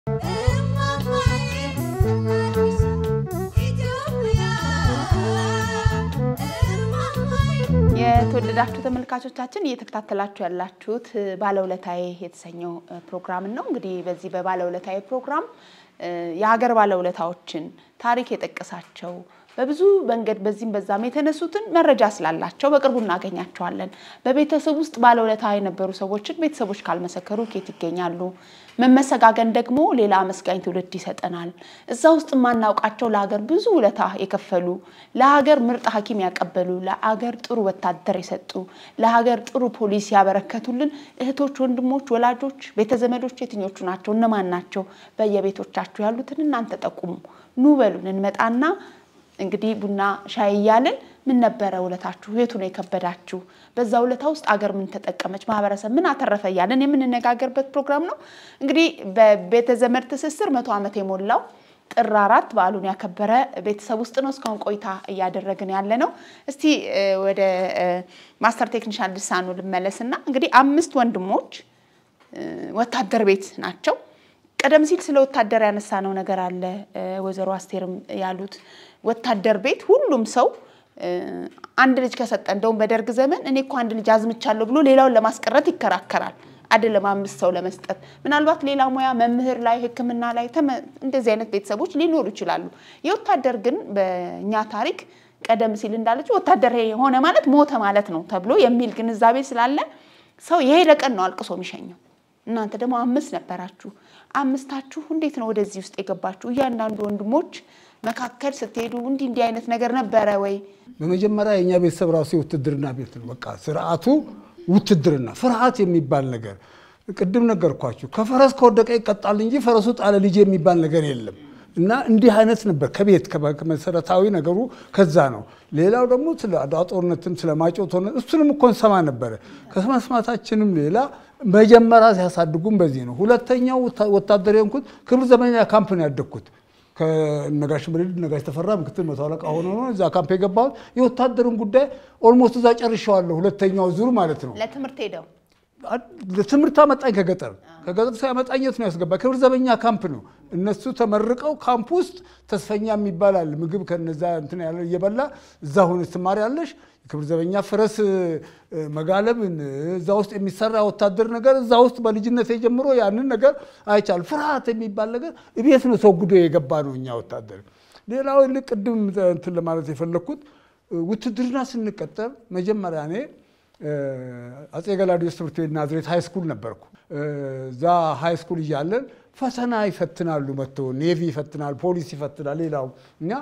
የተወደዳችሁ ተመልካቾቻችን እየተከታተላችሁ ያላችሁት ባለውለታዬ የተሰኘው ፕሮግራምን ነው። እንግዲህ በዚህ በባለውለታዬ ፕሮግራም የሀገር ባለውለታዎችን ታሪክ የጠቀሳቸው በብዙ መንገድ በዚህም በዛም የተነሱትን መረጃ ስላላቸው በቅርቡ እናገኛቸዋለን። በቤተሰብ ውስጥ ባለውለታ የነበሩ ሰዎችን ቤተሰቦች ካልመሰከሩ ኬት ይገኛሉ? መመሰጋገን ደግሞ ሌላ አመስጋኝ ትውልድ ይሰጠናል። እዛ ውስጥ የማናውቃቸው ለሀገር ብዙ ውለታ የከፈሉ ለሀገር ምርጥ ሐኪም ያቀበሉ ለሀገር ጥሩ ወታደር የሰጡ ለሀገር ጥሩ ፖሊስ ያበረከቱልን እህቶች፣ ወንድሞች፣ ወላጆች፣ ቤተዘመዶች የትኞቹ ናቸው? እነማን ናቸው? በየቤቶቻችሁ ያሉትን እናንተ ጠቁሙ። ኑ በሉን እንመጣና እንግዲህ ቡና ሻይ እያልን ምን ነበረ ውለታችሁ? የቱ ነው የከበዳችሁ? በዛ ውለታ ውስጥ አገር ምን ተጠቀመች? ማህበረሰብ ምን አተረፈ? እያልን የምንነጋገርበት ፕሮግራም ነው። እንግዲህ በቤተ ዘመድ ትስስር መቶ ዓመት የሞላው ጥር አራት በዓሉን ያከበረ ቤተሰብ ውስጥ ነው እስካሁን ቆይታ እያደረግን ያለ ነው። እስቲ ወደ ማስተር ቴክኒሻን ልሳኑ ልመለስና እንግዲህ አምስት ወንድሞች ወታደር ቤት ናቸው። ቀደም ሲል ስለ ወታደር ያነሳነው ነገር አለ። ወይዘሮ አስቴርም ያሉት ወታደር ቤት ሁሉም ሰው አንድ ልጅ ከሰጠ እንደውም በደርግ ዘመን እኔ እኮ አንድ ልጅ አዝምቻለሁ ብሎ ሌላውን ለማስቀረት ይከራከራል። አይደለም አምስት ሰው ለመስጠት። ምናልባት ሌላ ሙያ መምህር ላይ ሕክምና ላይ እንደዚህ አይነት ቤተሰቦች ሊኖሩ ይችላሉ። የወታደር ግን በእኛ ታሪክ ቀደም ሲል እንዳለችው ወታደር የሆነ ማለት ሞተ ማለት ነው ተብሎ የሚል ግንዛቤ ስላለ ሰው የሄደ ቀን ነው አልቅሶ የሚሸኘው። እናንተ ደግሞ አምስት ነበራችሁ። አምስታችሁ እንዴት ነው ወደዚህ ውስጥ የገባችሁ? እያንዳንዱ ወንድሞች መካከል ስትሄዱ እንዲህ እንዲህ አይነት ነገር ነበረ ወይ? በመጀመሪያ የእኛ ቤተሰብ ራሱ የውትድርና ቤት ነው። በቃ ስርዓቱ ውትድርና፣ ፍርሃት የሚባል ነገር ቅድም ነገርኳችሁ። ከፈረስ ከወደቀ ይቀጣል እንጂ ፈረሱ ጣለ ልጅ የሚባል ነገር የለም። እና እንዲህ አይነት ነበር ከቤት መሰረታዊ ነገሩ ከዛ ነው። ሌላው ደግሞ ስለ አድዋ ጦርነትም ስለ ማይጨው ጦርነት እሱንም እኮ እንሰማ ነበረ። ከመስማታችንም ሌላ መጀመሪያ ሲያሳድጉም በዚህ ነው። ሁለተኛው ወታደር የሆንኩት ክብር ዘበኛ ካምፕ ነው ያደግኩት። ከነጋሽ ምሪድ ነጋሽ ተፈራ ምክትል መቶ አለቃ ሆኖ ነው እዛ ካምፕ የገባሁት። የወታደርን ጉዳይ ኦልሞስት እዛ ጨርሼዋለሁ። ሁለተኛው ዙር ማለት ነው። ለትምህርት ሄደው ትምህርት አመጣኝ ከገጠር ከገጠር ሲያመጣኝ የት ነው ያስገባ? ክብር ዘበኛ ካምፕ ነው። እነሱ ተመርቀው ካምፕ ውስጥ ተስፈኛ የሚባላል ምግብ ከነዛ እንትን ያለ እየበላ እዛ ሁን ትማሪያለሽ። የክብር ዘበኛ ፈረስ መጋለብን እዛ ውስጥ የሚሰራ ወታደር ነገር እዛ ውስጥ በልጅነት ጀምሮ ያንን ነገር አይቻል። ፍርሃት የሚባል ነገር እቤት ነው ተወግዶ የገባ ነው እኛ ወታደር። ሌላው ልቅ ቅድም እንትን ለማለት የፈለግኩት ውትድርና ስንቀጠር መጀመሪያ እኔ አጼ ገላውዴዎስ ትምህርት ቤት ናዝሬት ሃይ ስኩል ነበርኩ። እዛ ሃይ ስኩል እያለን ፈተና ይፈትናሉ መጥቶ ኔቪ ይፈትናል፣ ፖሊስ ይፈትናል። ሌላው እኛ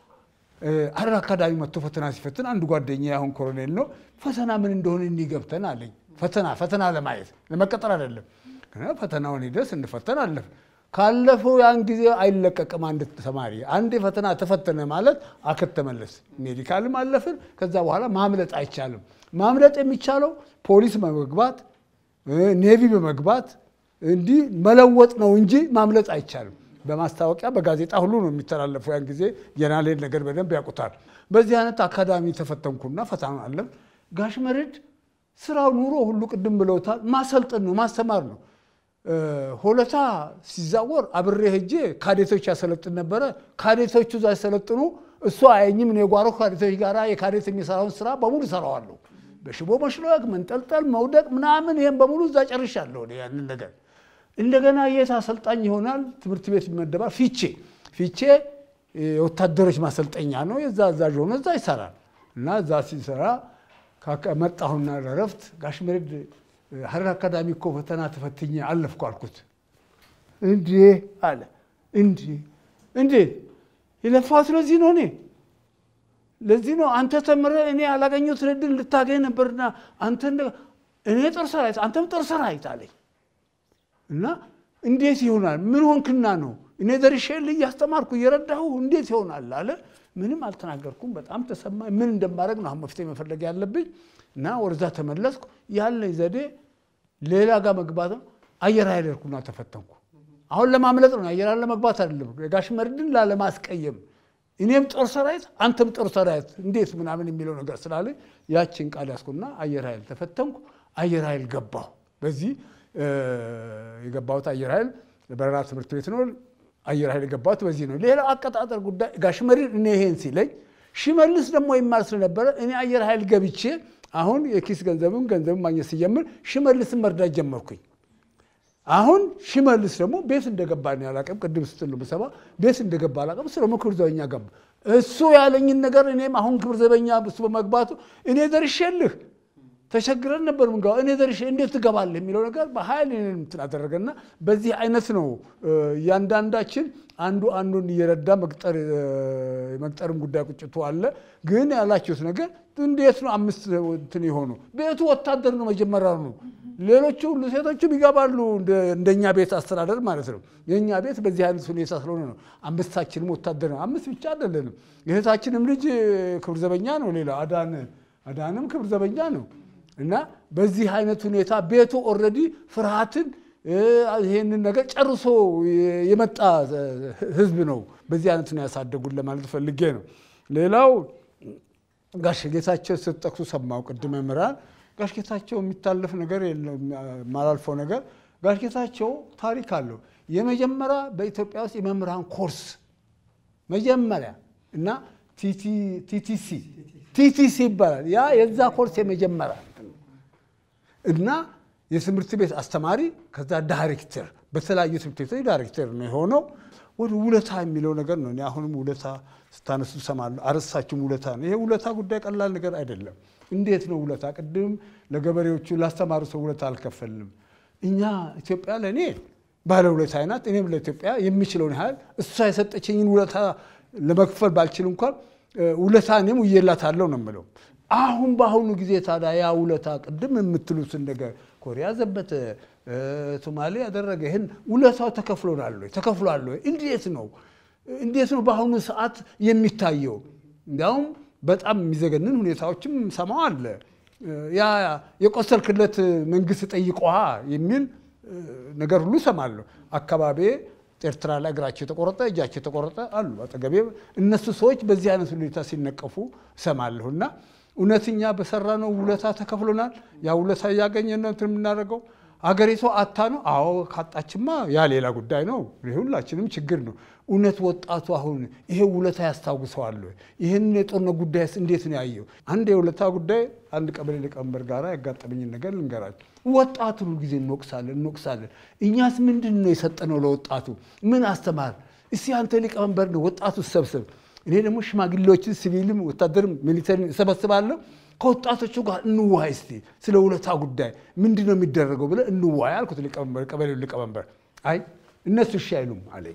ሀረር አካዳሚ መጥቶ ፈተና ሲፈትን አንድ ጓደኛ አሁን ኮሎኔል ነው ፈተና ምን እንደሆነ እንዲገብተን አለኝ። ፈተና ፈተና ለማየት ለመቀጠር አይደለም። ፈተናውን ሂደህ ስንፈተን አለፍ ካለፈው ያን ጊዜ አይለቀቅም። አንድ ተማሪ አንድ ፈተና ተፈተነ ማለት አከተመለስ። ሜዲካልም አለፍን። ከዛ በኋላ ማምለጥ አይቻልም። ማምለጥ የሚቻለው ፖሊስ በመግባት ኔቪ በመግባት እንዲህ መለወጥ ነው እንጂ ማምለጥ አይቻልም። በማስታወቂያ በጋዜጣ ሁሉ ነው የሚተላለፈው። ያን ጊዜ የናሌን ነገር በደንብ ያውቁታል። በዚህ አይነት አካዳሚ ተፈተንኩና ፈተና አለም። ጋሽ መርድ ስራው ኑሮ ሁሉ ቅድም ብለውታል። ማሰልጠን ነው ማስተማር ነው። ሆለታ ሲዛወር አብሬ ሄጄ ካዴቶች ያሰለጥን ነበረ። ካዴቶቹ እዛ ሲሰለጥኑ እሱ አየኝም። እኔ የጓሮ ካዴቶች ጋር የካዴት የሚሰራውን ስራ በሙሉ እሰራዋለሁ። በሽቦ መሽሎክ፣ መንጠልጠል፣ መውደቅ ምናምን ይህም በሙሉ እዛ ጨርሻለሁ ያንን ነገር። እንደገና የት አሰልጣኝ ይሆናል? ትምህርት ቤት ይመደባል። ፊቼ ፊቼ የወታደሮች ማሰልጠኛ ነው። የዛ አዛዥ ሆኖ እዛ ይሰራል እና እዛ ሲሰራ መጣሁና ለረፍት ጋሽ መሬድ ሀረር አካዳሚ እኮ ፈተና ተፈትኜ አለፍኩ አልኩት። እንዴ አለ። እንዴ እንዴት የለፋሁት ለዚህ ነው እኔ ለዚህ ነው አንተ ተምረህ እኔ ያላገኘሁትን ዕድል ልታገኝ ነበርና አንተ እኔ ጦር ሰራዊት አንተም ጦር ሰራዊት አለኝ እና እንዴት ይሆናል? ምን ሆንክና ነው እኔ ደርሼልህ እያስተማርኩ እየረዳሁ እንዴት ይሆናል አለ። ምንም አልተናገርኩም። በጣም ተሰማኝ። ምን እንደማድረግ ነው አሁን መፍትሄ መፈለግ ያለብኝ እና ወደዛ ተመለስኩ። ያለኝ ዘዴ ሌላ ጋር መግባት ነው። አየር ኃይል ሄድኩና ተፈተንኩ። አሁን ለማምለጥ ነው፣ አየር ኃይል ለመግባት አይደለም። የጋሽ መርድን ላለማስቀየም እኔም ጦር ሰራዊት አንተም ጦር ሰራዊት እንዴት ምናምን የሚለው ነገር ስላለ ያችን ቃል ያስኩና አየር ኃይል ተፈተንኩ። አየር ኃይል ገባሁ። በዚህ የገባሁት አየር ኃይል በረራ ትምህርት ቤት ነው አየር ኃይል የገባሁት በዚህ ነው። ሌላው አቀጣጠር ጉዳይ ጋሽ መሪር እኔ ይሄን ሲለኝ ሽመልስ ደግሞ ይማር ስለነበረ እኔ አየር ኃይል ገብቼ አሁን የኪስ ገንዘብም ገንዘብም ማግኘት ሲጀምር ሽመልስን መርዳት ጀመርኩኝ። አሁን ሽመልስ ደግሞ ቤት እንደገባ ነው ያላቀም ቅድም ስትል ነው የምሰማ ቤት እንደገባ አላቀም። እሱ ደግሞ ክብር ዘበኛ ገባ። እሱ ያለኝን ነገር እኔም አሁን ክብር ዘበኛ እሱ በመግባቱ እኔ ደርሼልህ ተቸግረን ነበር ምንገባ እኔ ደርሼ እንዴት ትገባለህ የሚለው ነገር በኃይል እንትን አደረገና በዚህ አይነት ነው እያንዳንዳችን አንዱ አንዱን እየረዳ መቅጠር የመቅጠርም ጉዳይ ቁጭቱ አለ። ግን ያላችሁት ነገር እንዴት ነው አምስት እንትን የሆኑ ቤቱ ወታደር ነው መጀመሪያ ነው። ሌሎቹ ሁሉ ሴቶቹም ይገባሉ እንደኛ ቤት አስተዳደር ማለት ነው። የእኛ ቤት በዚህ አይነት ሁኔታ ስለሆነ ነው አምስታችንም ወታደር ነው። አምስት ብቻ አይደለንም። የእህታችንም ልጅ ክብር ዘበኛ ነው። ሌላ አዳን አዳንም ክብር ዘበኛ ነው። እና በዚህ አይነት ሁኔታ ቤቱ ኦልሬዲ ፍርሃትን ይሄንን ነገር ጨርሶ የመጣ ህዝብ ነው። በዚህ አይነት ነው ያሳደጉን ለማለት ፈልጌ ነው። ሌላው ጋሽ ጌታቸው ስትጠቅሱ ሰማው ቅድመ ምራን ጋሽ ጌታቸው የሚታለፍ ነገር የለም የማላልፈው ነገር ጋሽ ጌታቸው ታሪክ አለው። የመጀመሪያ በኢትዮጵያ ውስጥ የመምህራን ኮርስ መጀመሪያ እና ቲቲሲ ቲቲሲ ይባላል። ያ የዛ ኮርስ የመጀመሪያ እና የትምህርት ቤት አስተማሪ ከዛ ዳይሬክተር በተለያዩ ትምህርት ቤቶች ዳይሬክተር ነው የሆነው። ወደ ውለታ የሚለው ነገር ነው። እኔ አሁንም ውለታ ስታነሱ ሰማለሁ። አረሳችሁም ውለታ ነው። ይሄ ውለታ ጉዳይ ቀላል ነገር አይደለም። እንዴት ነው ውለታ? ቅድም ለገበሬዎቹ ላስተማሩ ሰው ውለታ አልከፈልንም። እኛ ኢትዮጵያ ለእኔ ባለ ውለታ ናት። እኔም ለኢትዮጵያ የሚችለውን ያህል እሷ የሰጠችኝን ውለታ ለመክፈል ባልችል እንኳን ውለታ እኔም ውዬላታለሁ ነው የምለው። አሁን በአሁኑ ጊዜ ታዲያ ያ ውለታ ቅድም የምትሉትን ነገር ኮሪያ ዘበተ፣ ሶማሌ ያደረገ ይህን ውለታው ተከፍሎናል ወይ ተከፍሏል ወይ? እንዴት ነው እንዴት ነው በአሁኑ ሰዓት የሚታየው? እንዲያውም በጣም የሚዘገንን ሁኔታዎችም ሰማው አለ። ያ የቆሰልክለት መንግስት ጠይቀዋ የሚል ነገር ሁሉ ሰማለሁ። አካባቢ ኤርትራ ላይ እግራቸው የተቆረጠ እጃቸው የተቆረጠ አሉ አጠገቤ። እነሱ ሰዎች በዚህ አይነት ሁኔታ ሲነቀፉ እሰማለሁ እና እውነትኛ በሰራነው ውለታ ተከፍሎናል። ያ ውለታ እያገኘን ነው እንትን የምናደርገው። አገሪቷ አታ ነው። አዎ ካጣችማ ያ ሌላ ጉዳይ ነው። ሁላችንም ችግር ነው። እውነት ወጣቱ አሁን ይሄ ውለታ ያስታውሰዋል ወይ? ይህን የጦርነት ጉዳይስ እንዴት ነው ያየው? አንድ የውለታ ጉዳይ አንድ ቀበሌ ሊቀመንበር ጋር ያጋጠመኝን ነገር ልንገራችሁ። ወጣቱን ሁሉ ጊዜ እንወቅሳለን እንወቅሳለን። እኛስ ምንድን ነው የሰጠነው ለወጣቱ? ምን አስተማር? እስቲ አንተ ሊቀመንበር ነው ወጣቱ ሰብስብ እኔ ደግሞ ሽማግሌዎችን ሲቪልም ወታደርም ሚሊተሪ እሰበስባለሁ። ከወጣቶቹ ጋር እንዋይ እስቲ ስለ ውለታ ጉዳይ ምንድን ነው የሚደረገው ብለህ እንዋይ አልኩት። ሊቀመንበር ቀበሌው ሊቀመንበር አይ እነሱ እሺ አይሉም አለኝ።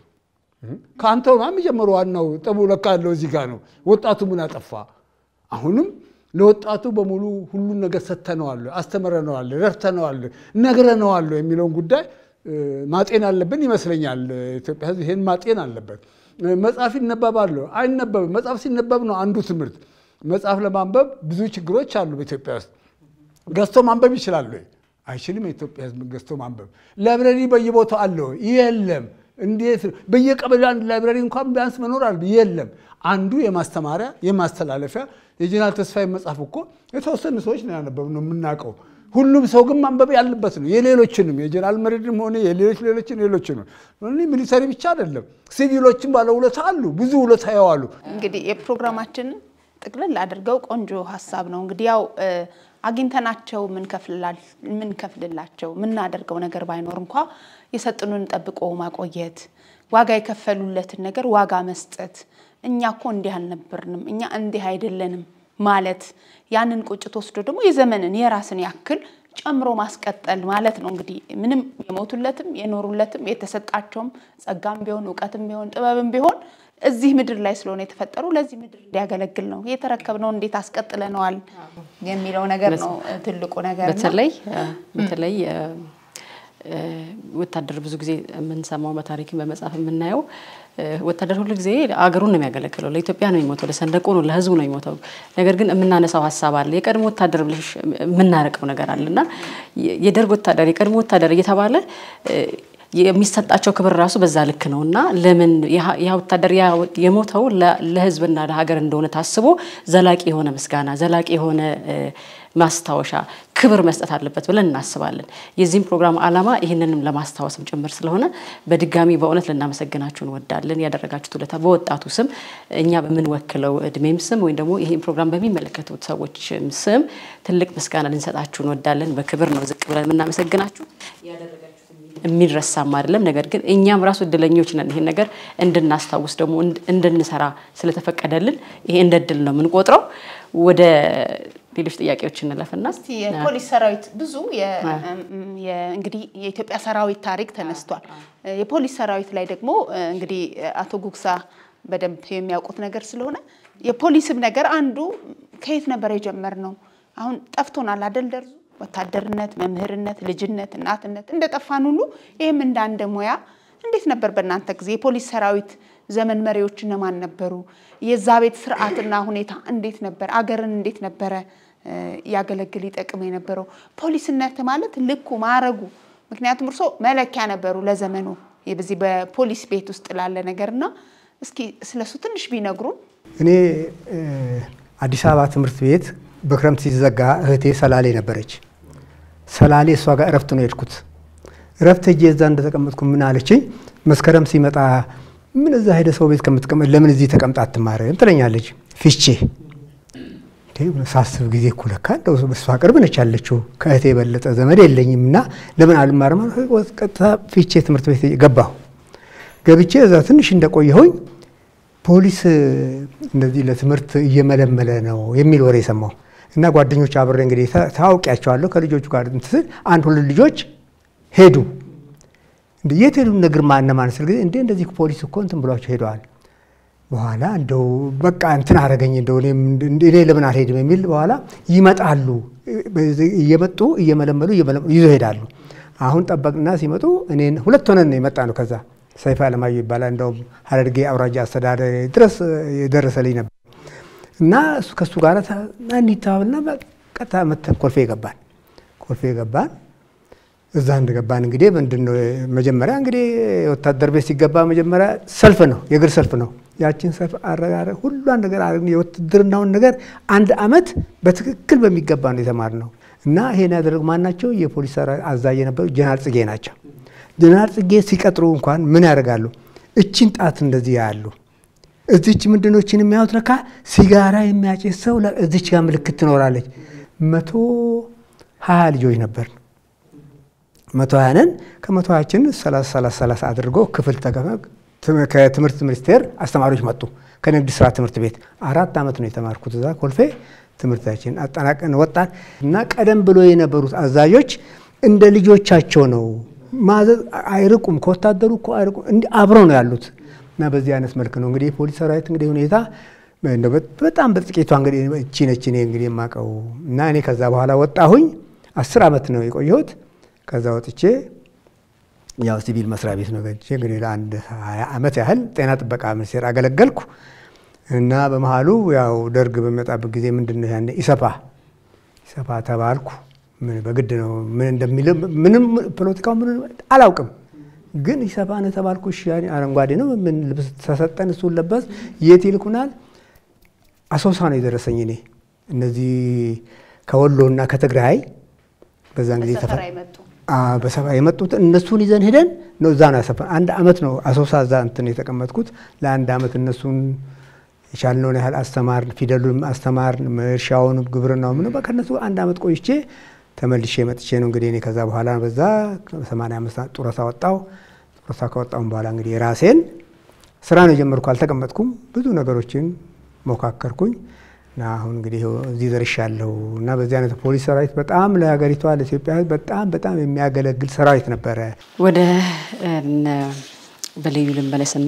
ከአንተው ነው የሚጀምሩ። ዋናው ጠቡ ለካ ያለው እዚህ ጋር ነው። ወጣቱ ምን አጠፋ? አሁንም ለወጣቱ በሙሉ ሁሉን ነገር ሰጥተነዋል፣ አስተምረነዋል፣ ረድተነዋል፣ ነግረነዋል የሚለውን ጉዳይ ማጤን አለብን ይመስለኛል። ኢትዮጵያ ሕዝብ ይሄን ማጤን አለበት። መጽሐፍ ይነበባሉ አይነበብም። መጽሐፍ ሲነበብ ነው አንዱ ትምህርት። መጽሐፍ ለማንበብ ብዙ ችግሮች አሉ በኢትዮጵያ ውስጥ። ገዝቶ ማንበብ ይችላሉ ወይ? አይችልም። የኢትዮጵያ ሕዝብ ገዝቶ ማንበብ። ላይብረሪ በየቦታው አለ ወይ? የለም። እንዴት በየቀበሌ አንድ ላይብረሪ እንኳን ቢያንስ መኖር አለ? የለም። አንዱ የማስተማሪያ የማስተላለፊያ የጀነራል ተስፋዬ መጽሐፍ እኮ የተወሰኑ ሰዎች ነው ያነበብነው የምናውቀው ሁሉም ሰው ግን ማንበብ ያለበት ነው። የሌሎችንም የጀነራል መሬድም ሆነ የሌሎች ሌሎችን ሌሎችንም ሚሊተሪ ብቻ አይደለም፣ ሲቪሎችም ባለ ውለታ አሉ፣ ብዙ ውለታ ያዋሉ። እንግዲህ የፕሮግራማችንን ጥቅልል አድርገው ቆንጆ ሀሳብ ነው። እንግዲህ ያው አግኝተናቸው ምንከፍልላቸው ምናደርገው ነገር ባይኖር እንኳ የሰጡንን ጠብቆ ማቆየት፣ ዋጋ የከፈሉለትን ነገር ዋጋ መስጠት፣ እኛ እኮ እንዲህ አልነበርንም፣ እኛ እንዲህ አይደለንም ማለት ያንን ቁጭት ወስዶ ደግሞ የዘመንን የራስን ያክል ጨምሮ ማስቀጠል ማለት ነው። እንግዲህ ምንም የሞቱለትም የኖሩለትም የተሰጣቸውም ጸጋም ቢሆን እውቀትም ቢሆን ጥበብም ቢሆን እዚህ ምድር ላይ ስለሆነ የተፈጠሩ ለዚህ ምድር እንዲያገለግል ነው የተረከብነውን እንዴት አስቀጥለነዋል የሚለው ነገር ነው ትልቁ ነገር። በተለይ በተለይ ወታደር ብዙ ጊዜ የምንሰማው በታሪክም በመጽሐፍ የምናየው ወታደር ሁሉ ጊዜ አገሩን ነው የሚያገለግለው። ለኢትዮጵያ ነው የሚሞተው፣ ለሰንደቁ ነው፣ ለሕዝቡ ነው የሚሞተው። ነገር ግን የምናነሳው ሀሳብ አለ። የቀድሞ ወታደር ብለሽ የምናርቀው ነገር አለ እና የደርግ ወታደር የቀድሞ ወታደር እየተባለ የሚሰጣቸው ክብር ራሱ በዛ ልክ ነው እና ለምን ያ ወታደር የሞተው ለህዝብና ለሀገር እንደሆነ ታስቦ ዘላቂ የሆነ ምስጋና ዘላቂ የሆነ ማስታወሻ ክብር መስጠት አለበት ብለን እናስባለን። የዚህም ፕሮግራም ዓላማ ይህንንም ለማስታወስም ጭምር ስለሆነ በድጋሚ በእውነት ልናመሰግናችሁ እንወዳለን። ያደረጋችሁት ውለታ በወጣቱ ስም እኛ በምንወክለው እድሜም ስም ወይም ደግሞ ይህን ፕሮግራም በሚመለከቱት ሰዎች ስም ትልቅ ምስጋና ልንሰጣችሁ እንወዳለን። በክብር ነው ዝቅ ብለን የምናመሰግናችሁ። የሚረሳም አይደለም። ነገር ግን እኛም ራሱ እድለኞች ነን። ይሄን ነገር እንድናስታውስ ደግሞ እንድንሰራ ስለተፈቀደልን ይሄ እንደ እድል ነው የምንቆጥረው። ወደ ሌሎች ጥያቄዎች እንለፍና እስቲ የፖሊስ ሰራዊት ብዙ እንግዲህ የኢትዮጵያ ሰራዊት ታሪክ ተነስቷል። የፖሊስ ሰራዊት ላይ ደግሞ እንግዲህ አቶ ጉግሳ በደንብ የሚያውቁት ነገር ስለሆነ የፖሊስም ነገር አንዱ ከየት ነበር የጀመርነው? አሁን ጠፍቶናል አደል ደርዙ ወታደርነት፣ መምህርነት፣ ልጅነት፣ እናትነት እንደ ጠፋን ሁሉ ይህም እንደ አንድ ሙያ እንዴት ነበር በእናንተ ጊዜ የፖሊስ ሰራዊት ዘመን መሪዎች እነማን ነበሩ? የዛ ቤት ስርዓትና ሁኔታ እንዴት ነበር? አገርን እንዴት ነበረ ያገለግል ይጠቅም የነበረው? ፖሊስነት ማለት ልኩ ማረጉ፣ ምክንያቱም እርሶ መለኪያ ነበሩ ለዘመኑ በዚህ በፖሊስ ቤት ውስጥ ላለ ነገርና እስኪ ስለሱ ትንሽ ቢነግሩን። እኔ አዲስ አበባ ትምህርት ቤት በክረምት ሲዘጋ እህቴ ሰላሌ ነበረች። ሰላሌ እሷ ጋር እረፍት ነው የሄድኩት። እረፍት ሄጄ እዛ እንደተቀመጥኩ ምን አለችኝ፣ መስከረም ሲመጣ ምን እዛ ሄደ ሰው ቤት ከምትቀመጥ ለምን እዚህ ተቀምጣ አትማርም ትለኛለች። ፊቼ ሳስብ ጊዜ እኮ ለካ እንደው በሷ ቅርብ ነች ያለችው ከእህቴ የበለጠ ዘመድ የለኝም እና ለምን አልማርም? ቀጥታ ፊቼ ትምህርት ቤት ገባሁ። ገብቼ እዛ ትንሽ እንደቆየሁኝ ፖሊስ እንደዚህ ለትምህርት እየመለመለ ነው የሚል ወሬ ሰማሁ እና ጓደኞች አብሬ እንግዲህ ታውቂያቸዋለሁ ከልጆቹ ጋር ስል አንድ ሁለት ልጆች ሄዱ። የት ሄዱ? እነ ግርማ እነማን ስል ጊዜ እንዴ እንደዚህ ፖሊስ እኮ እንትን ብሏቸው ሄደዋል። በኋላ እንደው በቃ እንትን አደረገኝ እንደው እኔ ለምን አልሄድም የሚል በኋላ ይመጣሉ እየመጡ እየመለመሉ ይዞ ሄዳሉ። አሁን ጠበቅና ሲመጡ እኔን ሁለት ሆነን ነው የመጣ ነው። ከዛ ሰይፋ አለማየሁ ይባላል እንደውም ሀረርጌ አውራጃ አስተዳደር ድረስ የደረሰልኝ ነበር እና እሱ ከእሱ ጋር እንዲተባብልና ቀጥታ መተን ኮልፌ ገባን። ኮልፌ ገባን። እዛ እንደገባን እንግዲህ ምንድን ነው መጀመሪያ እንግዲህ ወታደር ቤት ሲገባ መጀመሪያ ሰልፍ ነው፣ የእግር ሰልፍ ነው። ያችን ሰልፍ አረጋረ ሁሏን ነገር የውትድርናውን ነገር አንድ አመት በትክክል በሚገባ ነው የተማርነው እና ይሄን ያደረጉ ማናቸው? የፖሊስ አዛዥ የነበሩ ጀነራል ጽጌ ናቸው። ጀነራል ጽጌ ሲቀጥሩ እንኳን ምን ያደርጋሉ? እችን ጣት እንደዚህ ያሉ እዚች ምንድነው እችን የሚያዩት ለካ ሲጋራ የሚያጭስ ሰው እዚች ጋር ምልክት ትኖራለች። መቶ ሀያ ልጆች ነበር መቶ ሀያ ነን። ከመቶ ሀያችን ሰላሳ ሰላሳ ሰላሳ አድርጎ ክፍል ከትምህርት ሚኒስቴር አስተማሪዎች መጡ። ከንግድ ስራ ትምህርት ቤት አራት ዓመት ነው የተማርኩት እዛ ኮልፌ። ትምህርታችን አጠናቀን ወጣን እና ቀደም ብሎ የነበሩት አዛዦች እንደ ልጆቻቸው ነው ማዘዝ አይርቁም፣ ከወታደሩ እኮ አይርቁም፣ እንዲህ አብረው ነው ያሉት እና በዚህ አይነት መልክ ነው እንግዲህ የፖሊስ ሰራዊት እንግዲህ ሁኔታ በጣም በጥቂቷ እንግዲህ እቺ ነች እኔ እንግዲህ የማውቀው እና እኔ ከዛ በኋላ ወጣሁኝ። አስር ዓመት ነው የቆየሁት። ከዛ ወጥቼ ያው ሲቪል መስሪያ ቤት ነው ገብቼ እንግዲህ ለአንድ ሀያ ዓመት ያህል ጤና ጥበቃ ሚኒስቴር አገለገልኩ እና በመሀሉ ያው ደርግ በሚመጣበት ጊዜ ምንድን ነው ያኔ ኢሰፓ ኢሰፓ ተባልኩ። በግድ ነው ምን እንደሚል ምንም ፖለቲካው ምን አላውቅም፣ ግን ኢሰፓ ነው ተባልኩ። እሺ አረንጓዴ ነው ምን ልብስ ተሰጠን፣ እሱን ለበስ። የት ይልኩናል? አሶሳ ነው የደረሰኝ እኔ እነዚህ ከወሎ እና ከትግራይ በዛን ጊዜ በሰባ የመጡት እነሱን ይዘን ሄደን ነው እዛ ነው ያሰፈን። አንድ አመት ነው አሶሳ እዛ እንትን የተቀመጥኩት። ለአንድ አመት እነሱን የቻልነውን ያህል አስተማር፣ ፊደሉን አስተማር፣ እርሻውን፣ ግብርናው ምን ከእነሱ አንድ አመት ቆይቼ ተመልሼ መጥቼ ነው እንግዲህ እኔ ከዛ በኋላ በዛ ሰማንያ አምስት ጡረታ ወጣሁ። ጡረታ ከወጣሁም በኋላ እንግዲህ የራሴን ስራ ነው የጀመርኩ። አልተቀመጥኩም። ብዙ ነገሮችን ሞካከርኩኝ እና አሁን እንግዲህ እዚህ ደርሻለሁ እና በዚህ አይነት ፖሊስ ሰራዊት በጣም ለሀገሪቷ ለኢትዮጵያ ሕዝብ በጣም በጣም የሚያገለግል ሰራዊት ነበረ። ወደ በልዩ ልመለስና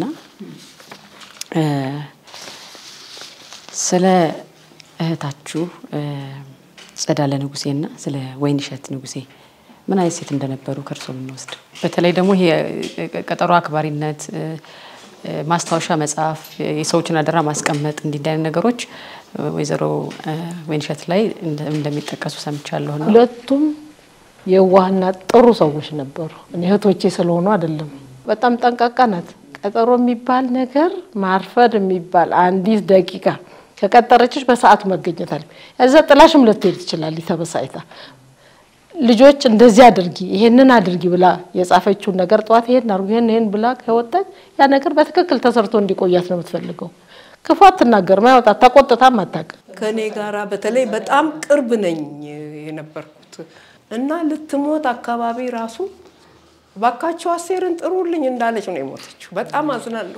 ስለ እህታችሁ ጸዳለ ንጉሴና ስለ ወይንሸት ንጉሴ ምን አይነት ሴት እንደነበሩ ከእርሶ የምንወስድ በተለይ ደግሞ ይሄ ቀጠሮ አክባሪነት ማስታወሻ መጽሐፍ፣ የሰዎችን አደራ ማስቀመጥ እንዲህ አይነት ነገሮች ወይዘሮ ወይንሸት ላይ እንደሚጠቀሱ ሰምቻለሁ። ሁለቱም የዋህና ጥሩ ሰዎች ነበሩ። እኔ እህቶቼ ስለሆኑ አይደለም። በጣም ጠንቃቃ ናት። ቀጠሮ የሚባል ነገር ማርፈድ የሚባል አንዲት ደቂቃ ከቀጠረችሽ በሰዓቱ መገኘት አለ። እዛ ጥላሽም ልትሄድ ትችላለች ተበሳጭታ። ልጆች እንደዚህ አድርጊ ይሄንን አድርጊ ብላ የጻፈችውን ነገር ጠዋት ይሄን አድርጉ ይሄን ይሄን ብላ ከወጣች ያ ነገር በትክክል ተሰርቶ እንዲቆያት ነው የምትፈልገው። ክፉ አትናገርም፣ አይወጣት፣ ተቆጥታም አታውቅም። ከእኔ ጋራ በተለይ በጣም ቅርብ ነኝ የነበርኩት እና ልትሞት አካባቢ ራሱ ባካቸው አስቴርን ጥሩልኝ እንዳለች ነው የሞተችው። በጣም አዝናለሁ።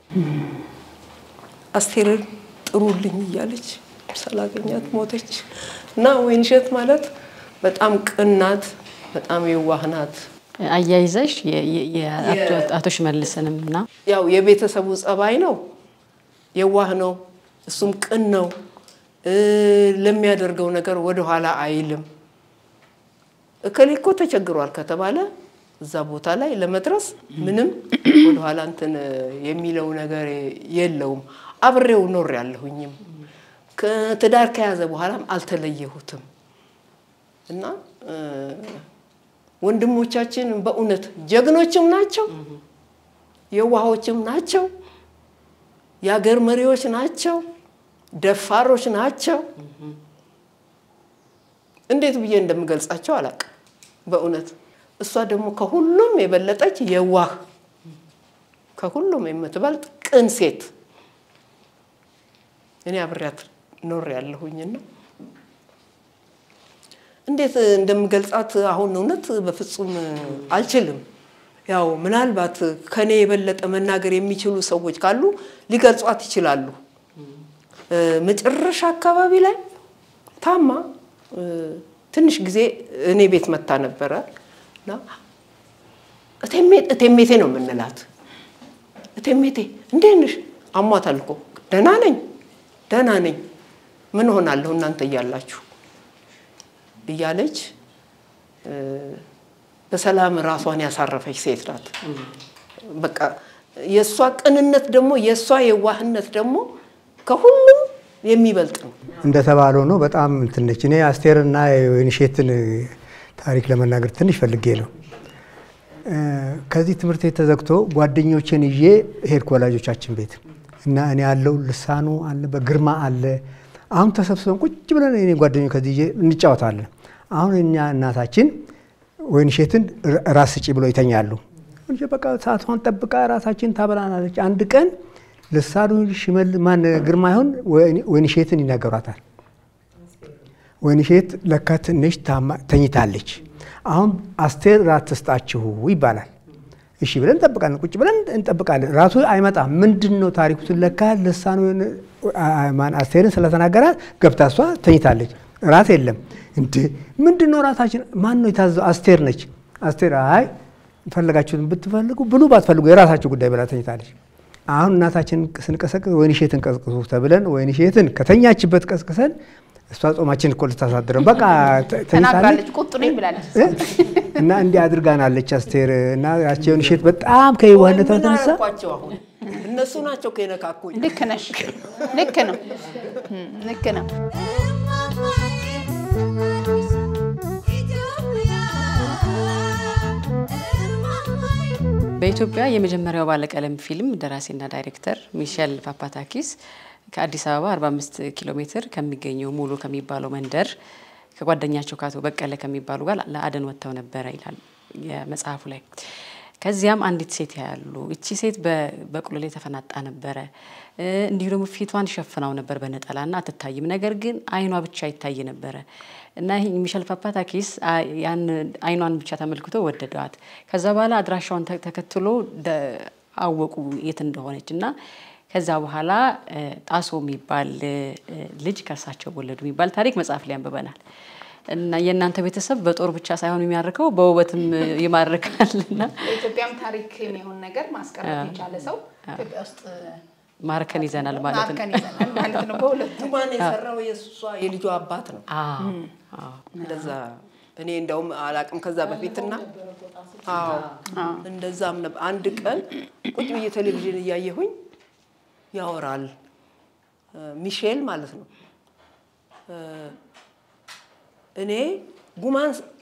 አስቴርን ጥሩልኝ እያለች ስላገኛት ሞተች እና ወይንሸት ማለት በጣም ቅን ናት፣ በጣም የዋህ ናት። አያይዘሽ የአቶ ሽመልስንም እና ያው የቤተሰቡ ጸባይ ነው። የዋህ ነው፣ እሱም ቅን ነው። ለሚያደርገው ነገር ወደኋላ አይልም። እከሌ እኮ ተቸግሯል ከተባለ እዛ ቦታ ላይ ለመድረስ ምንም ወደኋላ እንትን የሚለው ነገር የለውም። አብሬው ኖር ያለሁኝም ትዳር ከያዘ በኋላም አልተለየሁትም እና ወንድሞቻችን በእውነት ጀግኖችም ናቸው፣ የዋሆችም ናቸው፣ የአገር መሪዎች ናቸው፣ ደፋሮች ናቸው። እንዴት ብዬ እንደምገልጻቸው አላውቅም በእውነት እሷ ደግሞ ከሁሉም የበለጠች የዋህ ከሁሉም የምትበልጥ ቅን ሴት እኔ አብሬያት ኖር ያለሁኝና እንዴት እንደምገልጻት አሁን እውነት በፍጹም አልችልም። ያው ምናልባት ከኔ የበለጠ መናገር የሚችሉ ሰዎች ካሉ ሊገልጿት ይችላሉ። መጨረሻ አካባቢ ላይ ታማ ትንሽ ጊዜ እኔ ቤት መታ ነበረ እና እቴሜቴ ነው የምንላት። እቴሜቴ እንዴት ነሽ? አሟታል እኮ ደህና ነኝ ደህና ነኝ። ምን ሆናለሁ እናንተ እያላችሁ እያለች በሰላም ራሷን ያሳረፈች ሴት ናት። በቃ የእሷ ቅንነት ደግሞ የእሷ የዋህነት ደግሞ ከሁሉም የሚበልጥ ነው። እንደተባለው ነው። በጣም እንትን ነች። እኔ አስቴርና የወይንሼትን ታሪክ ለመናገር ትንሽ ፈልጌ ነው። ከዚህ ትምህርት ቤት ተዘግቶ ጓደኞችን ይዤ ሄድኩ ወላጆቻችን ቤት እና እኔ ያለው ልሳኑ አለ፣ በግርማ አለ። አሁን ተሰብስበን ቁጭ ብለን እኔ ጓደኞች ከዚህ ይዤ እንጫወታለን። አሁን እኛ እናታችን ወይንሼትን ራስ ስጪ ብለው ይተኛሉ። በቃ ሰዓቷን ጠብቃ ራሳችን ታበላናለች። አንድ ቀን ልሳኑ ሽመል ማን ግርማ ይሆን ወይንሼትን ይናገሯታል። ወይንሼት ለካ ትንሽ ተኝታለች። አሁን አስቴር ራት ትስጣችሁ ይባላል። እሺ ብለን እንጠብቃለን። ቁጭ ብለን እንጠብቃለን። ራሱ አይመጣም። ምንድን ነው ታሪኩ? ለካ ልሳኑ ማን አስቴርን ስለተናገራት ገብታ እሷ ተኝታለች። ራት የለም እንዴ! ምንድን ነው ራታችን? ማን ነው የታዘው? አስቴር ነች። አስቴር አይ ፈለጋችሁትን ብትፈልጉ ብሉ፣ ባትፈልጉ የራሳችሁ ጉዳይ ብላ ተኝታለች። አሁን እናታችን ስንቀሰቅስ ወይንሼትን ቀስቅሱ ተብለን ወይንሼትን ከተኛችበት ቀስቅሰን እሷ ጾማችን እኮ ልታሳድረን በቃ ተኝታለች ተናግራለች። ቁጡ ነኝ ብላለች። እና እንዲህ አድርጋናለች አስቴር እና ያቺ ወይንሼት በጣም ከየዋህነቷ ምን የተነሳ አልኳቸው? አሁን እነሱ ናቸው ከነካኩኝ። ልክ ነሽ። ልክ ነው። እም፣ ልክ ነው። በኢትዮጵያ የመጀመሪያው ባለቀለም ፊልም ደራሲና ዳይሬክተር ሚሼል ፓፓታኪስ ከአዲስ አበባ 45 ኪሎ ሜትር ከሚገኘው ሙሉ ከሚባለው መንደር ከጓደኛቸው ከአቶ በቀለ ከሚባሉ ጋር ለአደን ወጥተው ነበረ ይላል የመጽሐፉ ላይ። ከዚያም አንዲት ሴት ያያሉ። እቺ ሴት በበቅሎ ላይ ተፈናጣ ነበረ። እንዲሁ ደግሞ ፊቷን ሸፍናው ነበር በነጠላና አትታይም። ነገር ግን አይኗ ብቻ ይታይ ነበረ እና ይህ ሚሸል ፓፓታኪስ ያን አይኗን ብቻ ተመልክቶ ወደደዋት። ከዛ በኋላ አድራሻውን ተ- ተከትሎ ደ- አወቁ የት እንደሆነች እና ከዛ በኋላ ጣሶ የሚባል ልጅ ከእርሳቸው ወለዱ የሚባል ታሪክ መጽሐፍ ላይ አንብበናል። እና የእናንተ ቤተሰብ በጦር ብቻ ሳይሆን የሚያርከው በውበትም ይማርካል እና በኢትዮጵያም ታሪክ የሚሆን ነገር ማስቀረት የቻለ ሰው ኢትዮጵያ ውስጥ ማርከን ይዘናል ማለት ነው። ማርከን ይዘናል ማለት ነው። በሁለቱ ዱማን የሰራው የእሷ የልጇ አባት ነው። አዎ፣ አዎ። እንደዛ እኔ እንደውም አላቅም ከዛ በፊትና አዎ እንደዛም ነበር። አንድ ቀን ቁጭ ብዬ ቴሌቪዥን እያየሁኝ ያወራል ሚሼል ማለት ነው። እኔ ጉማን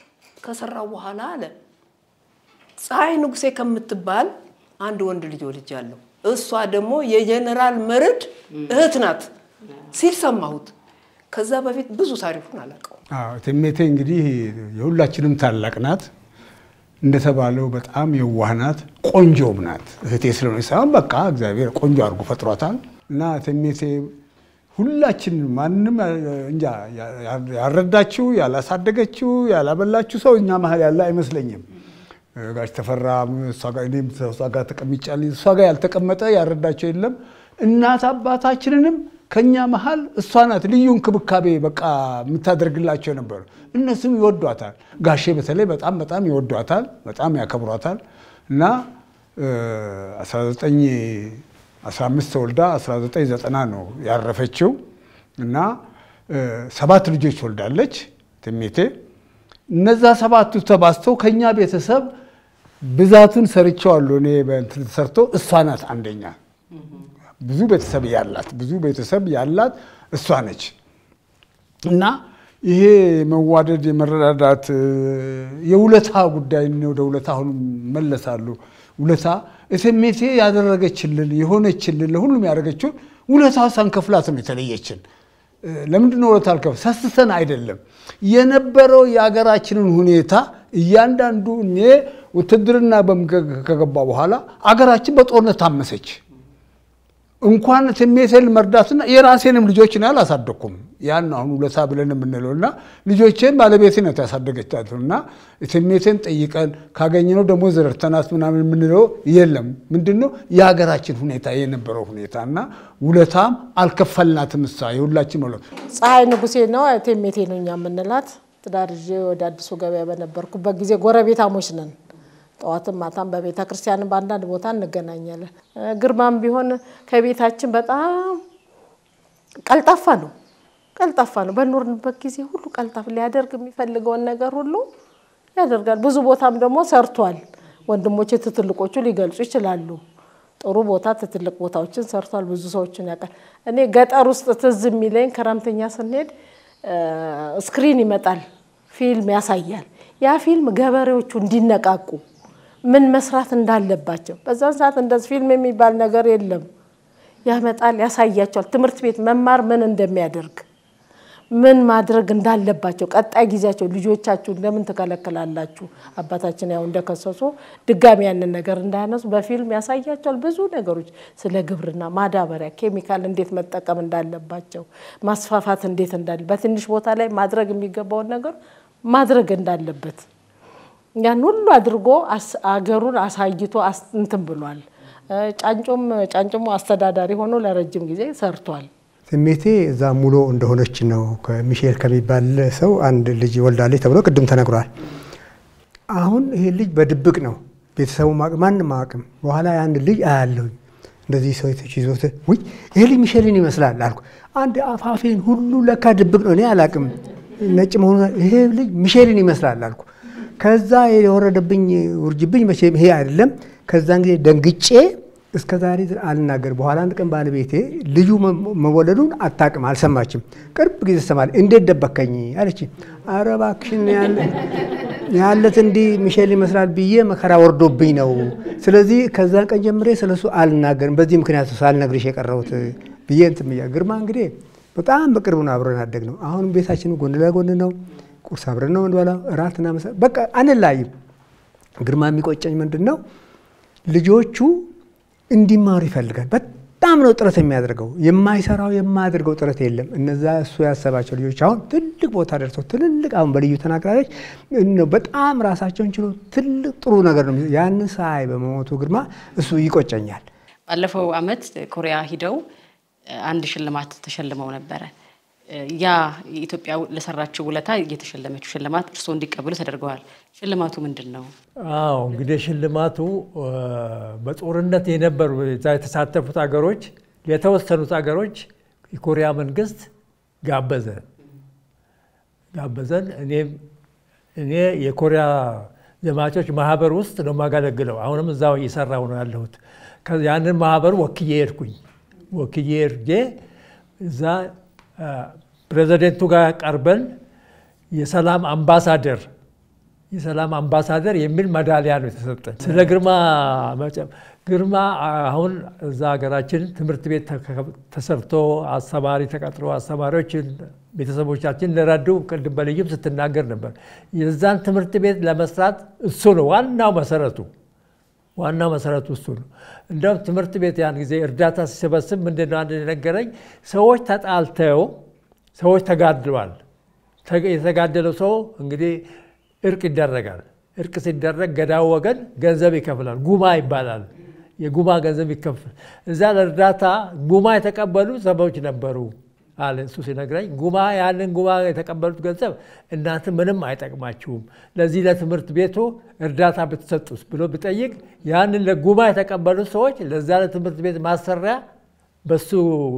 ከሰራው በኋላ አለ ፀሐይ ንጉሴ ከምትባል አንድ ወንድ ልጅ ወልጃለሁ። እሷ ደግሞ የጀነራል መርድ እህት ናት ሲል ሰማሁት። ከዛ በፊት ብዙ ታሪኩን አላውቀውም። አዎ እቴሜቴ እንግዲህ የሁላችንም ታላቅ ናት። እንደተባለው በጣም የዋህ ናት፣ ቆንጆም ናት። እህቴ ስለሆነ ሳይሆን በቃ እግዚአብሔር ቆንጆ አድርጎ ፈጥሯታል። እና እቴሜቴ ሁላችን ማንም እንጃ ያልረዳችው፣ ያላሳደገችው፣ ያላበላችው ሰው እኛ መሀል ያለ አይመስለኝም። ጋሽ ተፈራ እሷ ጋር እኔም እሷ ጋር ተቀምጫለሁ። እሷ ጋር ያልተቀመጠ ያልረዳቸው የለም። እናት አባታችንንም ከኛ መሀል እሷ ናት ልዩ እንክብካቤ በቃ የምታደርግላቸው ነበር። እነሱም ይወዷታል። ጋሼ በተለይ በጣም በጣም ይወዷታል፣ በጣም ያከብሯታል እና 1915 ተወልዳ 1990 ነው ያረፈችው እና ሰባት ልጆች ወልዳለች እቴሜቴ። እነዛ ሰባቱ ተባዝተው ከኛ ቤተሰብ ብዛቱን ሰርቼዋለሁ እኔ በእንትን ተሰርቶ እሷ ናት አንደኛ። ብዙ ቤተሰብ ያላት ብዙ ቤተሰብ ያላት እሷ ነች እና ይሄ መዋደድ የመረዳዳት የውለታ ጉዳይ ወደ ውለታ አሁን መለሳሉ። ውለታ እቴሜቴ ያደረገችልን የሆነችልን ለሁሉም ያደረገችውን ውለታ ሳንከፍላት ነው የተለየችን። ለምንድን ነው ውለታ አልከፍል ሰስተን አይደለም የነበረው የአገራችንን ሁኔታ እያንዳንዱ እኔ ውትድርና ከገባ በኋላ አገራችን በጦርነት ታመሰች። እንኳን እቴሜቴን መርዳትና የራሴንም ልጆች ነው አላሳደኩም። ያን አሁን ውለታ ብለን የምንለው እና ልጆቼን ባለቤቴ ናት ያሳደገቻቸው እና እቴሜቴን ጠይቀን ካገኘነው ደግሞ ዘረርተናት ምናምን የምንለው የለም። ምንድን ነው የሀገራችን ሁኔታ የነበረው ሁኔታ እና ውለታም አልከፈልናትም። እሷ የሁላችን መለ ፀሐይ ንጉሴ ነው እቴሜቴ ነው እኛ የምንላት። ትዳር ይዤ ወደ አዲሱ ገበያ በነበርኩበት ጊዜ ጎረቤታሞች ነን። ጠዋትም ማታም በቤተ ክርስቲያንም በአንዳንድ ቦታ እንገናኛለን። ግርማም ቢሆን ከቤታችን በጣም ቀልጣፋ ነው፣ ቀልጣፋ ነው። በኖርንበት ጊዜ ሁሉ ቀልጣፍ ሊያደርግ የሚፈልገውን ነገር ሁሉ ያደርጋል። ብዙ ቦታም ደግሞ ሰርቷል። ወንድሞቼ ትትልቆቹ ሊገልጹ ይችላሉ። ጥሩ ቦታ ትትልቅ ቦታዎችን ሰርቷል። ብዙ ሰዎችን ያውቃል። እኔ ገጠር ውስጥ ትዝ የሚለኝ ክረምተኛ ስንሄድ ስክሪን ይመጣል፣ ፊልም ያሳያል። ያ ፊልም ገበሬዎቹ እንዲነቃቁ ምን መስራት እንዳለባቸው በዛን ሰዓት እንደዚህ ፊልም የሚባል ነገር የለም። ያመጣል፣ ያሳያቸዋል። ትምህርት ቤት መማር ምን እንደሚያደርግ ምን ማድረግ እንዳለባቸው ቀጣይ ጊዜያቸው ልጆቻችሁን ለምን ትከለክላላችሁ? አባታችን ያው እንደከሰሱ ድጋሚ ያንን ነገር እንዳያነሱ በፊልም ያሳያቸዋል። ብዙ ነገሮች ስለ ግብርና፣ ማዳበሪያ፣ ኬሚካል እንዴት መጠቀም እንዳለባቸው፣ ማስፋፋት እንዴት እንዳለ በትንሽ ቦታ ላይ ማድረግ የሚገባውን ነገር ማድረግ እንዳለበት ያን ሁሉ አድርጎ አገሩን አሳይቶ እንትን ብሏል። ጫንጮም ጫንጮሞ አስተዳዳሪ ሆኖ ለረጅም ጊዜ ሰርቷል። እቴሜቴ እዛ ሙሎ እንደሆነች ነው ከሚሼል ከሚባል ሰው አንድ ልጅ ወልዳለች ተብሎ ቅድም ተነግሯል። አሁን ይሄ ልጅ በድብቅ ነው ቤተሰቡ ማንም አያውቅም። በኋላ የአንድ ልጅ አያለሁኝ እንደዚህ ሰዎች ይዞት ውይ ይሄ ልጅ ሚሼልን ይመስላል አልኩ። አንድ አፋፌን ሁሉ ለካ ድብቅ ነው እኔ አላውቅም ነጭ መሆኑ ይሄ ልጅ ሚሼልን ይመስላል አልኩ። ከዛ የወረደብኝ ውርጅብኝ መቼም ይሄ አይደለም። ከዛን ጊዜ ደንግጬ እስከ ዛሬ አልናገር። በኋላ አንድ ቀን ባለቤቴ ልጁ መወለዱን አታውቅም፣ አልሰማችም። ቅርብ ጊዜ ሰማል። እንዴት ደበከኝ አለች። ኧረ እባክሽን ያለት እንዲህ ሚሼል ይመስላል ብዬ መከራ ወርዶብኝ ነው። ስለዚህ ከዛን ቀን ጀምሬ ስለሱ አልናገርም። በዚህ ምክንያት ሳልነግርሽ የቀረሁት ብዬ እንትን ብያ ግርማ እንግዲህ በጣም በቅርቡ ነው አብረን አደግ ነው። አሁንም ቤታችን ጎን ለጎን ነው። ቁርስ አብረን ነው የምንበላው፣ እራትና ምሳ በቃ አንላይም። ግርማ የሚቆጨኝ ምንድን ነው ልጆቹ እንዲማሩ ይፈልጋል። በጣም ነው ጥረት የሚያደርገው። የማይሰራው የማያደርገው ጥረት የለም። እነዛ እሱ ያሰባቸው ልጆች አሁን ትልቅ ቦታ ደርሰው ትልልቅ አሁን በልዩ ተናግራለች በጣም ራሳቸውን ችሎ ትልቅ ጥሩ ነገር ነው። ያንን ሳይ በመሞቱ ግርማ እሱ ይቆጨኛል። ባለፈው ዓመት ኮሪያ ሂደው አንድ ሽልማት ተሸልመው ነበረ። ያ ኢትዮጵያ ለሰራችው ውለታ እየተሸለመችው ሽልማት እርስዎ እንዲቀበሉ ተደርገዋል። ሽልማቱ ምንድን ነው? አዎ እንግዲህ ሽልማቱ በጦርነት የነበሩ እዛ የተሳተፉት ሀገሮች የተወሰኑት ሀገሮች የኮሪያ መንግስት ጋበዘን ጋበዘን። እኔም እኔ የኮሪያ ዘማቾች ማህበር ውስጥ ነው የማገለግለው። አሁንም እዛው እየሰራሁ ነው ያለሁት። ያንን ማህበር ወክዬ ሄድኩኝ። ወክዬ ሄጄ እዛ ፕሬዚደንቱ ጋር ቀርበን የሰላም አምባሳደር የሰላም አምባሳደር የሚል መዳሊያ ነው የተሰጠኝ። ስለ ግርማ ግርማ አሁን እዛ ሀገራችን ትምህርት ቤት ተሰርቶ አስተማሪ ተቀጥሮ አስተማሪዎችን ቤተሰቦቻችን ለረዱ ቅድም በልዩም ስትናገር ነበር። የዛን ትምህርት ቤት ለመስራት እሱ ነው ዋናው መሰረቱ ዋናው መሰረቱ እሱ ነው። እንደውም ትምህርት ቤት ያን ጊዜ እርዳታ ሲሰበስብ ምንድን ነው አንድ የነገረኝ፣ ሰዎች ተጣልተው ሰዎች ተጋድለዋል። የተጋደለው ሰው እንግዲህ እርቅ ይደረጋል። እርቅ ሲደረግ ገዳው ወገን ገንዘብ ይከፍላል። ጉማ ይባላል። የጉማ ገንዘብ ይከፍል። እዛ ለእርዳታ ጉማ የተቀበሉ ሰዎች ነበሩ አለ እሱ ሲነግረኝ። ጉማ ያንን ጉማ የተቀበሉት ገንዘብ እናንተ ምንም አይጠቅማችሁም፣ ለዚህ ለትምህርት ቤቱ እርዳታ ብትሰጡስ ብሎ ብጠይቅ ያንን ለጉማ የተቀበሉት ሰዎች ለዛ ለትምህርት ቤት ማሰሪያ በሱ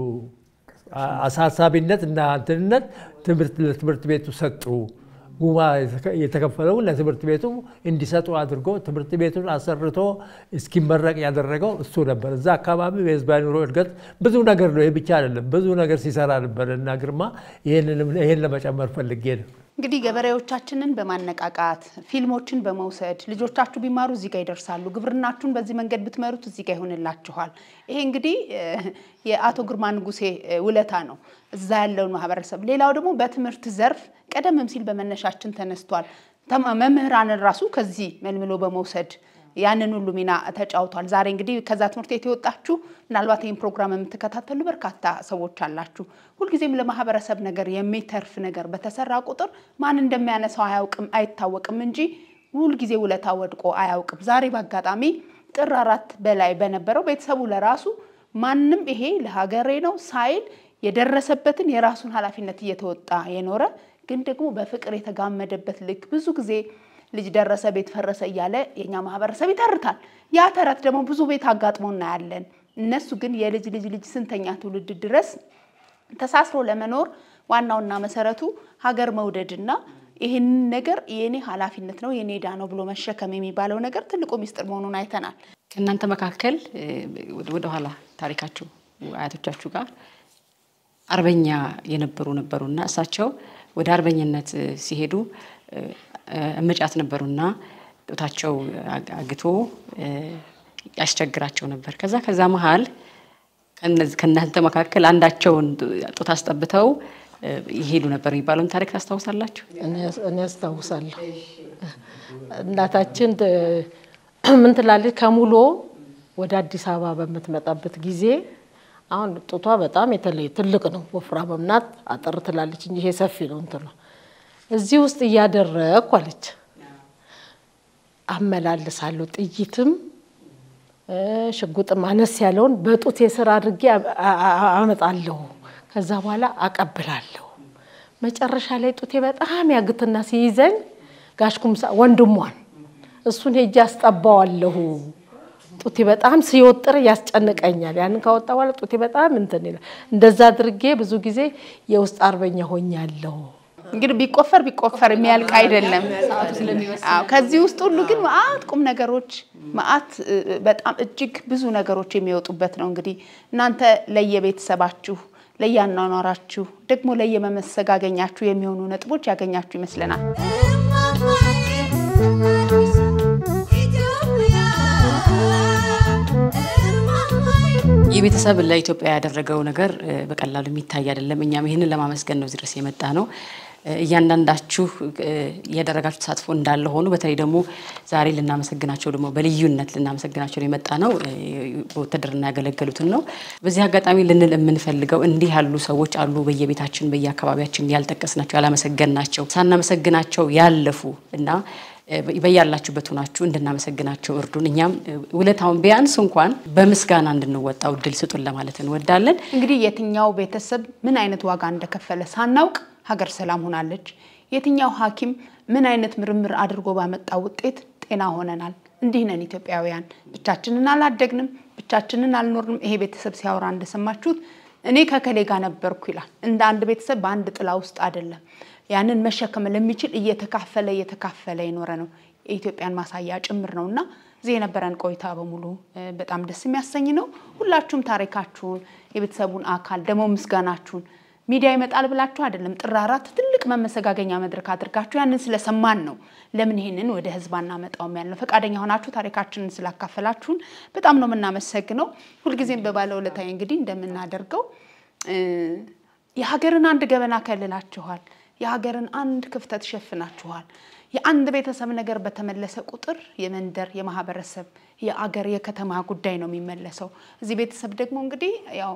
አሳሳቢነት እና እንትንነት ለትምህርት ቤቱ ሰጡ። ጉማ የተከፈለውን ለትምህርት ቤቱ እንዲሰጡ አድርጎ ትምህርት ቤቱን አሰርቶ እስኪመረቅ ያደረገው እሱ ነበር። እዛ አካባቢ የህዝባዊ ኑሮ እድገት ብዙ ነገር ነው። ይህ ብቻ አይደለም፣ ብዙ ነገር ሲሰራ ነበር እና ግርማ ይህን ለመጨመር ፈልጌ ነው። እንግዲህ ገበሬዎቻችንን በማነቃቃት ፊልሞችን በመውሰድ ልጆቻችሁ ቢማሩ እዚህ ጋር ይደርሳሉ፣ ግብርናችሁን በዚህ መንገድ ብትመሩት እዚህ ጋር ይሆንላችኋል። ይሄ እንግዲህ የአቶ ግርማ ንጉሴ ውለታ ነው እዛ ያለውን ማህበረሰብ። ሌላው ደግሞ በትምህርት ዘርፍ ቀደምም ሲል በመነሻችን ተነስቷል። መምህራንን ራሱ ከዚህ መልምሎ በመውሰድ ያንን ሁሉ ሚና ተጫውቷል። ዛሬ እንግዲህ ከዛ ትምህርት ቤት የወጣችሁ ምናልባት ይህን ፕሮግራም የምትከታተሉ በርካታ ሰዎች አላችሁ። ሁልጊዜም ለማህበረሰብ ነገር የሚተርፍ ነገር በተሰራ ቁጥር ማን እንደሚያነሳው አያውቅም አይታወቅም እንጂ ሁልጊዜ ውለታ ወድቆ አያውቅም። ዛሬ በአጋጣሚ ጥር አራት በላይ በነበረው ቤተሰቡ ለራሱ ማንም ይሄ ለሀገሬ ነው ሳይል የደረሰበትን የራሱን ኃላፊነት እየተወጣ የኖረ ግን ደግሞ በፍቅር የተጋመደበት ልክ ብዙ ጊዜ ልጅ ደረሰ ቤት ፈረሰ እያለ የኛ ማህበረሰብ ይተርታል። ያ ተረት ደግሞ ብዙ ቤት አጋጥሞ እናያለን። እነሱ ግን የልጅ ልጅ ልጅ ስንተኛ ትውልድ ድረስ ተሳስሮ ለመኖር ዋናውና መሰረቱ ሀገር መውደድና ይህንን ነገር የኔ ኃላፊነት ነው የኔ ዕዳ ነው ብሎ መሸከም የሚባለው ነገር ትልቁ ሚስጥር መሆኑን አይተናል። ከእናንተ መካከል ወደኋላ ታሪካችሁ አያቶቻችሁ ጋር አርበኛ የነበሩ ነበሩና እሳቸው ወደ አርበኝነት ሲሄዱ እመጫት ነበሩና ጡታቸው አግቶ ያስቸግራቸው ነበር። ከዛ ከዛ መሀል ከእናንተ መካከል አንዳቸውን ጡት አስጠብተው ይሄዱ ነበር የሚባለውን ታሪክ ታስታውሳላችሁ? እኔ አስታውሳለሁ። እናታችን ምን ትላለች? ከሙሎ ወደ አዲስ አበባ በምትመጣበት ጊዜ አሁን ጡቷ በጣም የተለየ ትልቅ ነው፣ ወፍራም ናት። አጠር ትላለች እንጂ ይሄ ሰፊ ነው እንትኗ እዚህ ውስጥ እያደረግኩ አለች አመላልሳለሁ። ጥይትም ሽጉጥም አነስ ያለውን በጡቴ ስር አድርጌ አመጣለሁ። ከዛ በኋላ አቀብላለሁ። መጨረሻ ላይ ጡቴ በጣም ያግትና ሲይዘኝ ጋሽ ኩምሳ ወንድሟን እሱን ሄጄ አስጠባዋለሁ። ጡቴ በጣም ሲወጥር ያስጨንቀኛል። ያንን ካወጣ በኋላ ጡቴ በጣም እንትን ይላል። እንደዛ አድርጌ ብዙ ጊዜ የውስጥ አርበኛ ሆኛለሁ። እንግዲህ ቢቆፈር ቢቆፈር የሚያልቅ አይደለም። አዎ፣ ከዚህ ውስጥ ሁሉ ግን መዓት ቁም ነገሮች መዓት በጣም እጅግ ብዙ ነገሮች የሚወጡበት ነው። እንግዲህ እናንተ ለየቤተሰባችሁ ለያኗኗራችሁ ደግሞ ለየመመሰጋገኛችሁ የሚሆኑ ነጥቦች ያገኛችሁ ይመስለናል። ይህ ቤተሰብ ለኢትዮጵያ ያደረገው ነገር በቀላሉ የሚታይ አይደለም። እኛም ይህንን ለማመስገን ነው እዚህ ድረስ የመጣ ነው። እያንዳንዳችሁ እያደረጋችሁ ተሳትፎ እንዳለ ሆኖ በተለይ ደግሞ ዛሬ ልናመሰግናቸው ደግሞ በልዩነት ልናመሰግናቸው የመጣ ነው በውትድርና ያገለገሉትን ነው። በዚህ አጋጣሚ ልንል የምንፈልገው እንዲህ ያሉ ሰዎች አሉ በየቤታችን በየአካባቢያችን ያልጠቀስናቸው ያላመሰገንናቸው ሳናመሰግናቸው ያለፉ እና በያላችሁበት ሆናችሁ እንድናመሰግናቸው እርዱን። እኛም ውለታውን ቢያንስ እንኳን በምስጋና እንድንወጣው እድል ስጡን ለማለት እንወዳለን። እንግዲህ የትኛው ቤተሰብ ምን አይነት ዋጋ እንደከፈለ ሳናውቅ ሀገር ሰላም ሆናለች። የትኛው ሐኪም ምን አይነት ምርምር አድርጎ ባመጣው ውጤት ጤና ሆነናል። እንዲህ ነን ኢትዮጵያውያን። ብቻችንን አላደግንም፣ ብቻችንን አልኖርንም። ይሄ ቤተሰብ ሲያወራ እንደሰማችሁት እኔ ከከሌ ጋር ነበርኩ ይላል። እንደ አንድ ቤተሰብ በአንድ ጥላ ውስጥ አይደለም። ያንን መሸከም ለሚችል እየተካፈለ እየተካፈለ የኖረ ነው። የኢትዮጵያን ማሳያ ጭምር ነው እና እዚህ የነበረን ቆይታ በሙሉ በጣም ደስ የሚያሰኝ ነው። ሁላችሁም ታሪካችሁን፣ የቤተሰቡን አካል ደግሞ ምስጋናችሁን ሚዲያ ይመጣል ብላችሁ አይደለም። ጥር አራት ትልቅ መመሰጋገኛ መድረክ አድርጋችሁ ያንን ስለሰማን ነው። ለምን ይሄንን ወደ ህዝብ አናመጣውም ያልነው። ፈቃደኛ ሆናችሁ ታሪካችንን ስላካፈላችሁን በጣም ነው የምናመሰግነው። ሁልጊዜም በባለውለታዬ እንግዲህ እንደምናደርገው የሀገርን አንድ ገበና ከልላችኋል። የሀገርን አንድ ክፍተት ሸፍናችኋል። የአንድ ቤተሰብ ነገር በተመለሰ ቁጥር የመንደር፣ የማህበረሰብ፣ የአገር፣ የከተማ ጉዳይ ነው የሚመለሰው። እዚህ ቤተሰብ ደግሞ እንግዲህ ያው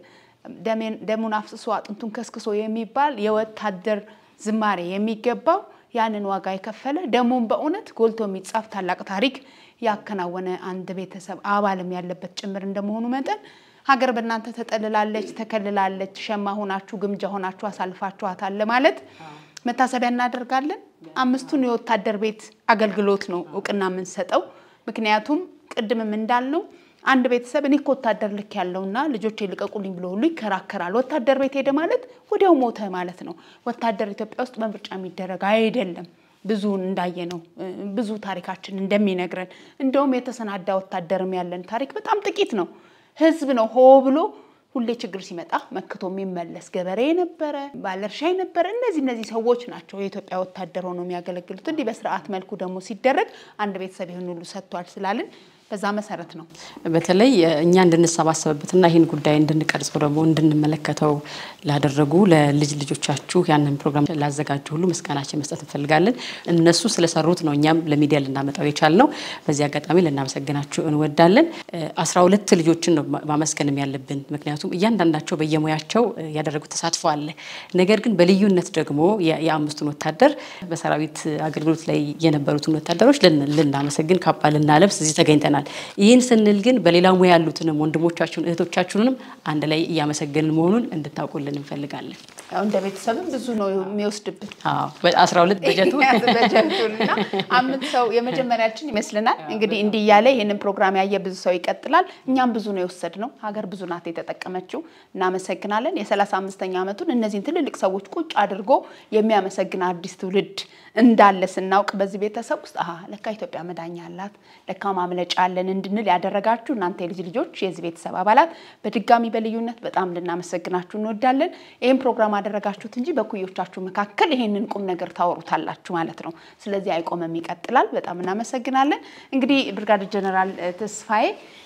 ደሙን አፍስሶ አጥንቱን ከስክሶ የሚባል የወታደር ዝማሬ የሚገባው ያንን ዋጋ የከፈለ ደሙን በእውነት ጎልቶ የሚጻፍ ታላቅ ታሪክ ያከናወነ አንድ ቤተሰብ አባልም ያለበት ጭምር እንደመሆኑ መጠን ሀገር በእናንተ ተጠልላለች፣ ተከልላለች፣ ሸማ ሆናችሁ ግምጃ ሆናችሁ አሳልፋችኋታል ለማለት መታሰቢያ እናደርጋለን። አምስቱን የወታደር ቤት አገልግሎት ነው እውቅና የምንሰጠው። ምክንያቱም ቅድምም እንዳልነው አንድ ቤተሰብ እኔ እኮ ወታደር ልክ ያለውና ልጆቼ ልቀቁልኝ ብሎ ሁሉ ይከራከራል። ወታደር ቤት ሄደ ማለት ወዲያው ሞተ ማለት ነው። ወታደር ኢትዮጵያ ውስጥ በምርጫ የሚደረግ አይደለም። ብዙውን እንዳየ ነው ብዙ ታሪካችን እንደሚነግረን እንደውም የተሰናዳ ወታደርም ያለን ታሪክ በጣም ጥቂት ነው። ህዝብ ነው ሆ ብሎ ሁሌ ችግር ሲመጣ መክቶ የሚመለስ ገበሬ የነበረ ባለእርሻ የነበረ እነዚህ እነዚህ ሰዎች ናቸው የኢትዮጵያ ወታደር ሆነው የሚያገለግሉት። እንዲህ በስርዓት መልኩ ደግሞ ሲደረግ አንድ ቤተሰብ ይህን ሁሉ ሰጥቷል ስላልን በዛ መሰረት ነው። በተለይ እኛ እንድንሰባሰብበትና ይህን ጉዳይ እንድንቀርጸው ደግሞ እንድንመለከተው ላደረጉ ለልጅ ልጆቻችሁ ያንን ፕሮግራም ላዘጋጁ ሁሉ ምስጋናችን መስጠት እንፈልጋለን። እነሱ ስለሰሩት ነው እኛም ለሚዲያ ልናመጣው የቻልነው። በዚህ አጋጣሚ ልናመሰግናችሁ እንወዳለን። አስራ ሁለት ልጆችን ነው ማመስገንም ያለብን፣ ምክንያቱም እያንዳንዳቸው በየሙያቸው ያደረጉት ተሳትፎ አለ። ነገር ግን በልዩነት ደግሞ የአምስቱን ወታደር በሰራዊት አገልግሎት ላይ የነበሩትን ወታደሮች ልናመሰግን ካባ ልናለብስ እዚህ ተገኝተናል። ይህን ስንል ግን በሌላ ሙያ ያሉትንም ወንድሞቻችሁን እህቶቻችሁንም አንድ ላይ እያመሰገንን መሆኑን እንድታውቁልን እንፈልጋለን። ያው እንደ ቤተሰብም ብዙ ነው የሚወስድብን አስራ ሁለት በጀቱ በጀቱን እና አምስት ሰው የመጀመሪያችን ይመስልናል። እንግዲህ እንዲህ እያለ ይህንን ፕሮግራም ያየ ብዙ ሰው ይቀጥላል። እኛም ብዙ ነው የወሰድነው። ሀገር ብዙ ናት የተጠቀመችው። እናመሰግናለን። የሰላሳ አምስተኛ ዓመቱን እነዚህን ትልልቅ ሰዎች ቁጭ አድርጎ የሚያመሰግን አዲስ ትውልድ እንዳለ ስናውቅ በዚህ ቤተሰብ ውስጥ አሀ ለካ ኢትዮጵያ መዳኛ አላት፣ ለካ ማምለጫ አለን እንድንል ያደረጋችሁ እናንተ የልጅ ልጆች የዚህ ቤተሰብ አባላት በድጋሚ በልዩነት በጣም ልናመሰግናችሁ እንወዳለን። ይህን ፕሮግራም አደረጋችሁት እንጂ በኩዮቻችሁ መካከል ይሄንን ቁም ነገር ታወሩታላችሁ ማለት ነው። ስለዚህ አይቆምም፣ ይቀጥላል። በጣም እናመሰግናለን። እንግዲህ ብርጋዴር ጀነራል ተስፋዬ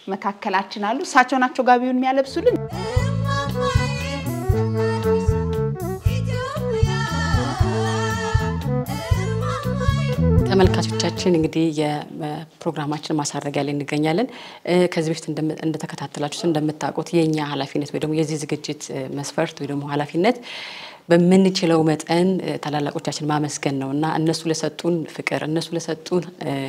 መካከላችን አሉ። እሳቸው ናቸው ጋቢውን የሚያለብሱልን። ተመልካቾቻችን እንግዲህ የፕሮግራማችን ማሳረጊያ ላይ እንገኛለን። ከዚህ በፊት እንደተከታተላችሁት እንደምታውቁት የእኛ ኃላፊነት ወይ ደግሞ የዚህ ዝግጅት መስፈርት ወይ ደግሞ ኃላፊነት በምንችለው መጠን ታላላቆቻችን ማመስገን ነው እና እነሱ ለሰጡን ፍቅር፣ እነሱ ለሰጡን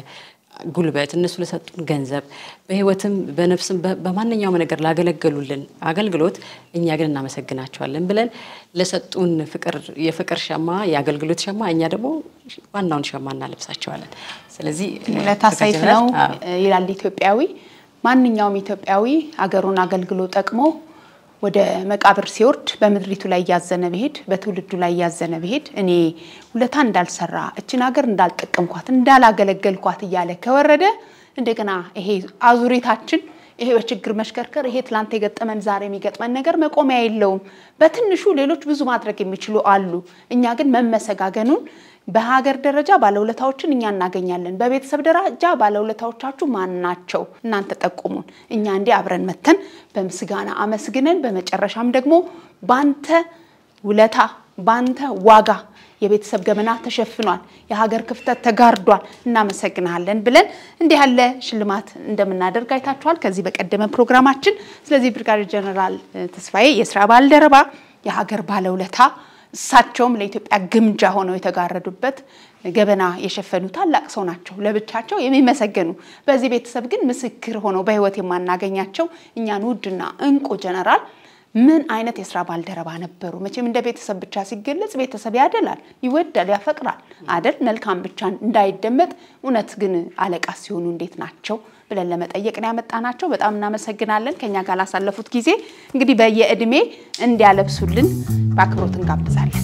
ጉልበት፣ እነሱ ለሰጡን ገንዘብ፣ በህይወትም በነፍስም በማንኛውም ነገር ላገለገሉልን አገልግሎት እኛ ግን እናመሰግናቸዋለን ብለን ለሰጡን ፍቅር የፍቅር ሸማ የአገልግሎት ሸማ እኛ ደግሞ ዋናውን ሸማ እናለብሳቸዋለን። ስለዚህ ለታሳይፍ ነው ይላል ኢትዮጵያዊ። ማንኛውም ኢትዮጵያዊ አገሩን አገልግሎ ጠቅሞ ወደ መቃብር ሲወርድ በምድሪቱ ላይ እያዘነ ብሄድ በትውልዱ ላይ እያዘነ ብሄድ እኔ ውለታ እንዳልሰራ እችን ሀገር እንዳልጠቀምኳት እንዳላገለገልኳት እያለ ከወረደ እንደገና ይሄ አዙሪታችን ይሄ በችግር መሽከርከር ይሄ ትላንት የገጠመን ዛሬ የሚገጥመን ነገር መቆሚያ የለውም። በትንሹ ሌሎች ብዙ ማድረግ የሚችሉ አሉ። እኛ ግን መመሰጋገኑን በሀገር ደረጃ ባለውለታዎችን እኛ እናገኛለን። በቤተሰብ ደረጃ ባለውለታዎቻችሁ ማን ናቸው? እናንተ ጠቁሙን። እኛ እንዲህ አብረን መተን በምስጋና አመስግነን በመጨረሻም ደግሞ ባንተ ውለታ ባንተ ዋጋ የቤተሰብ ገመና ተሸፍኗል፣ የሀገር ክፍተት ተጋርዷል፣ እናመሰግናለን ብለን እንዲህ ያለ ሽልማት እንደምናደርግ አይታችኋል ከዚህ በቀደመ ፕሮግራማችን። ስለዚህ ብርጋዴር ጀነራል ተስፋዬ የስራ ባልደረባ የሀገር ባለውለታ እሳቸውም ለኢትዮጵያ ግምጃ ሆነው የተጋረዱበት ገበና የሸፈኑ ታላቅ ሰው ናቸው። ለብቻቸው የሚመሰገኑ በዚህ ቤተሰብ ግን ምስክር ሆነው በሕይወት የማናገኛቸው እኛን ውድና እንቁ ጀነራል ምን አይነት የስራ ባልደረባ ነበሩ? መቼም እንደ ቤተሰብ ብቻ ሲገለጽ ቤተሰብ ያደላል፣ ይወዳል፣ ያፈቅራል አደል? መልካም ብቻ እንዳይደመጥ እውነት ግን አለቃ ሲሆኑ እንዴት ናቸው ብለን ለመጠየቅ ነው ያመጣናቸው። በጣም እናመሰግናለን ከኛ ጋር ላሳለፉት ጊዜ። እንግዲህ በየእድሜ እንዲያለብሱልን በአክብሮት እንጋብዛለን።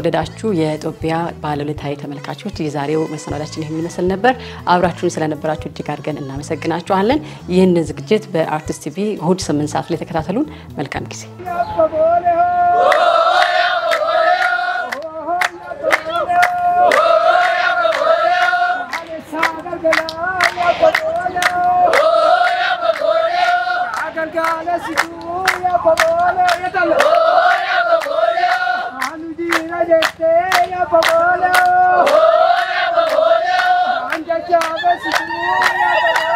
የተወደዳችሁ የኢትዮጵያ ባለውለታዊ ተመልካቾች የዛሬው መሰናዳችን ይህን ይመስል ነበር። አብራችሁን ስለነበራችሁ እጅግ አድርገን እናመሰግናችኋለን። ይህንን ዝግጅት በአርቲስት ቲቪ እሁድ ስምንት ሰዓት ላይ ተከታተሉን። መልካም ጊዜ Anja